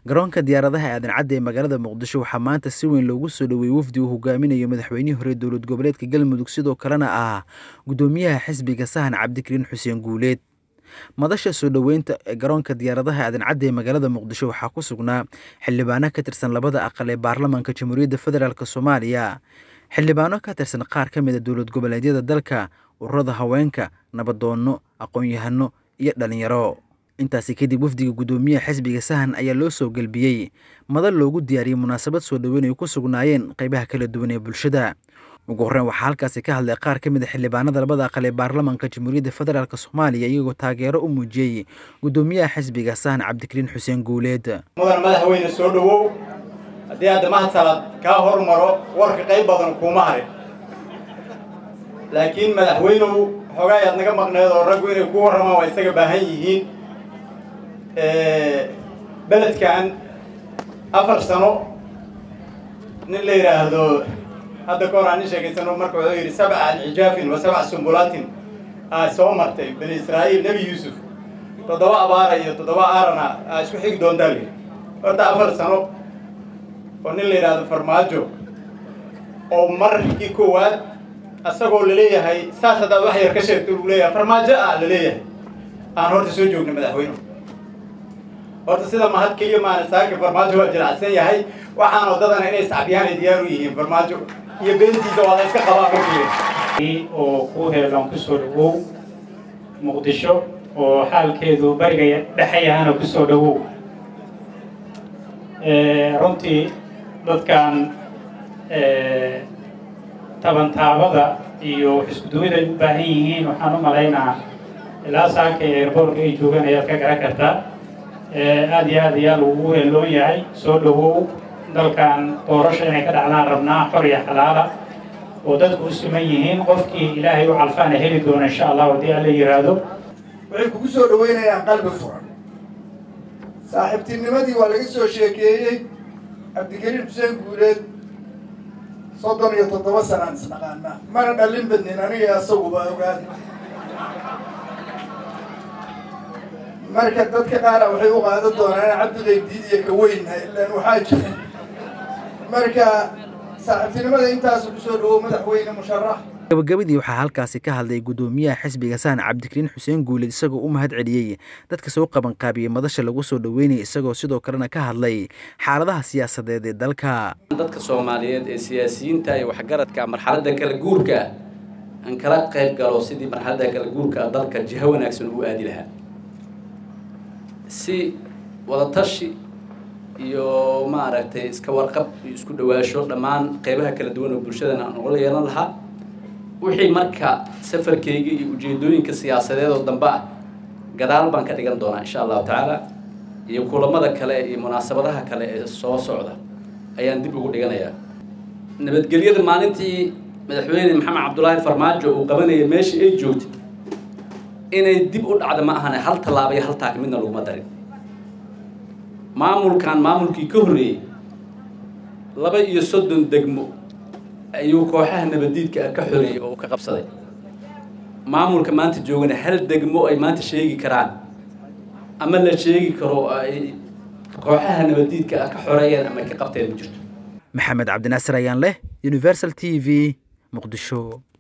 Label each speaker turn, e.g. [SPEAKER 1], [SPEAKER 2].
[SPEAKER 1] garoonka diyaaradaha aadan cadde ee magaalada muqdisho waxaa maanta si weyn loogu soo dhoweeyey wafdi uu hogaaminayo madaxweynihii hore dowlad goboleedka galmudug sidoo kalena ah guddoomiyaha xisbiga sahan cabdikariin xuseen guuleed madasha soo dhoweynta ee garoonka diyaaradaha aadan cadde ee magaalada muqdisho waxaa ku sugnaa xildhibaano ka tirsan labada aqal ee baarlamaanka jamhuuriyadda federaalk soomaaliya xildhibaano ka tirsan qaar ka mid a dowlad goboleedyada dalka ururada haweenka nabadoonno aqoon-yahano iyo dhalinyaro intaasi kadib wafdiga guddoomiyaha xisbiga sahan ayaa loo soo gelbiyey madal loogu diyaariyey munaasabad soo dhoweyn ay ku sugnaayeen qeybaha kala duwan ee bulshada ugu horreyn waxaa halkaasi ka hadlay qaar ka mid a xildhibaanada labada aqal ee baarlamaanka jamhuuriyadda federaalk soomaaliya iyagoo taageero u muujiyey guddoomiyaha xisbiga sahan cabdikariin xuseen guuleed
[SPEAKER 2] mudan madaxweyne soo dhowow haddii hadda mahadsalad kaa hormaro warka qayb badan kuuma harin laakiin madaxweynuhu xoogaa ayaad naga maqneed oo raggu inay ku warramaan waa isaga baahan yihiin beledkan afar sano nin la yidhaahdo hadda ka hor aan nin sheegaysano marka wuxuu yidhi sabca alxijaafin wa sabca sumbulaatin aa soo martay bani israa'iil nebi yuusuf toddoba abaara iyo toddoba aarana aa isku xigi doontaa lii horta afar sano oo nin la yidhaahdo farmaajo oo markii koowaad asagoo laleeyahay saas haddaad wax yar ka sheegto uu leeyahay farmaajo ah laleeyahay aan horta soo joogna madaxweynuhu horta sida mahad keliya maana saaka farmaajo waa jilacsan yahay waxaan wadadana inay iscabyaan ay diyaar u yihiin farmaajo iyo beentiisa waa la iska qabaa markii
[SPEAKER 3] oo ku heelan kusoo dhawow muqdisho oo xaalkeedu bariga dhexayahana kusoo dhawow runtii dadkan tabantaabada iyo xiskuduwida ay u baahan yihiin waxaan u malaynaa ilaa saaka ee airboortka ay joogaan ayaad ka garan kartaa aada iyo aad ayaa lagugu heelloon yahay soo dhawow dalkan doorasho inay ka dhacdaan rabnaa xor iyo xalaala oo dadku u siman yihiin qofkii ilaahay u calfaana heli doona insha allah haddii alla yidhaahdo
[SPEAKER 4] waxay kugu soo dhaweynayaan qalbi furan saaxiibtinimadii waa laga soo sheekeeyey cabdikariin xuseen guuleed soddon iyo toddoba sanaan isnaqaanaa mana dhallin badnin aniga asaguba ogaada marka dadka qaara waxay u qaadan doonaan cabdiday diidiya ka weynna ilaan waxaa jira marka saaxiibtinimada intaasu kusoo dhawow madaxweyne musharax
[SPEAKER 1] gabagabadii waxaa halkaasi ka hadlay guddoomiyaha xisbiga sahan cabdikariin xuseen guuleed isagoo u mahad celiyey dadka soo qabanqaabiyey madasha lagu soo dhoweynayay isagoo sidoo kalena ka hadlay xaaladaha siyaasadeed ee dalka
[SPEAKER 5] dadka soomaaliyeed ee siyaasiyiinta iyo waxgaradka marxaladda kala guurka aan kala qayb galo sidii marxaladda kala guurka dalka jiho wanaagsan uu aadi lahaa si wadatashi iyo maaragtay iska warqab iyo isku dhawaasho dhammaan qeybaha kala duwan oo bulshadana aan ugala yeelan lahaa wixii marka safarkayga iyo ujeedooyinka siyaasadeed oo dambe ah gadaal baan ka dhigan doonaa insha allahu tacaala iyo kulamada kale iyo munaasabadaha kale ee soo socda ayaan dib ugu dhiganayaa nabadgelyada maalintii madaxweyne maxamed cabdulaahi farmaajo uu qabanayay meeshii ay joogtay inay dib u dhacda ma ahane hal tallaaba iyo hal taag midna laguma darin maamulkan maamulkii ka horreeyey laba iyo soddon degmo ayuu kooxaha nabadiidka ka xoreeyey oo ka qabsaday maamulka maanta joogana hal degmo ay maanta sheegi karaan ama la sheegi karo ay kooxaha nabadiidka ka xoreeyeen ama ka qabteen ma jirto
[SPEAKER 1] maxamed cabdinaasir ayaan leh universal t v muqdisho